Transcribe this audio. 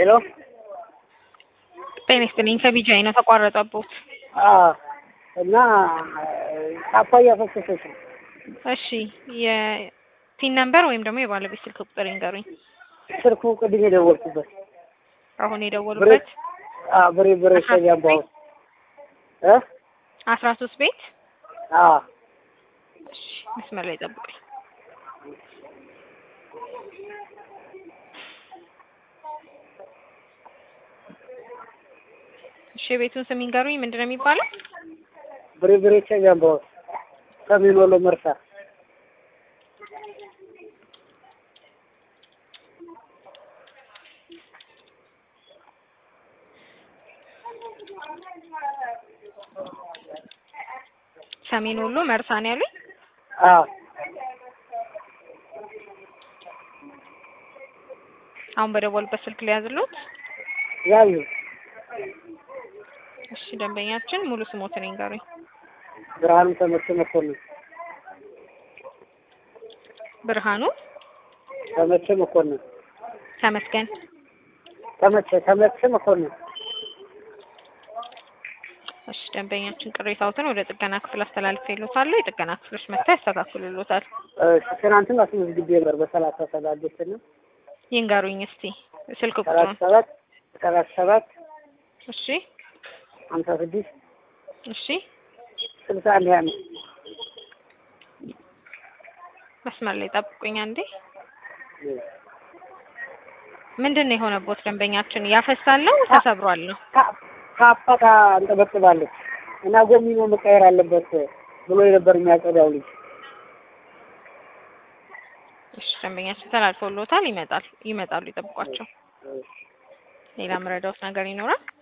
ሄሎ ጤና ይስጥልኝ ከቢጃይ ነው ተቋረጠቦት። አዎ እና ካፓ እያፈሰሰች ነው። እሺ የፒን ነምበር ወይም ደግሞ የባለቤት ስልክ ቁጥር ይንገሩኝ። ስልኩ ቅድም የደወልኩበት አሁን የደወሉበት አዎ ብሬ ብሬ ሰያባው እ አስራ ሶስት ቤት አዎ እሺ መስመር ላይ ጠብቁኝ። እሺ የቤቱን ስም ይንገሩኝ። ምንድን ነው የሚባለው? ብሬ ብሬ ሰያባው ሰሜን ወሎ መርሳ ሰሜን ወሎ መርሳ ነው ያሉኝ። አዎ አሁን በደወሉበት ስልክ ላይ ያዝሉት። ያዩ እሺ ደንበኛችን ሙሉ ስሞትን ይንገሩኝ። ብርሃኑ ተመቸ መኮንን ብርሃኑ ተመቸ መኮንን ተመስገን። ተመቸ ተመቸ መኮንን እሺ ደንበኛችን ቅሬታዎትን ወደ ጥገና ክፍል አስተላልፌልዎታለሁ። የጥገና ክፍሎች መጥተው ያስተካክሉልዎታል። እሺ ትናንትም አስመዝግቤ ነበር በሰላሳ ሰባት ነው ይንገሩኝ እስቲ ስልክ ሰላሳ ቁጥሩን። ሰባት ሰላሳ ሰባት እሺ ሀምሳ ስድስት እሺ ስልሳ አንድ ሀያ አምስት መስመር ላይ ጠብቁኝ አንዴ። ምንድን ነው የሆነቦት? ደንበኛችን ያፈሳል ነው ተሰብሯል ነው? ካፓ አንጠበጥባለች እና ጎሚኖ መቀየር አለበት ብሎ የነበር የሚያጸዳው ልጅ እሺ ደንበኛችን ተላልፎልዎታል። ይመጣል ይመጣሉ፣ ይጠብቋቸው። ሌላ ምረዳውት ነገር ይኖራል?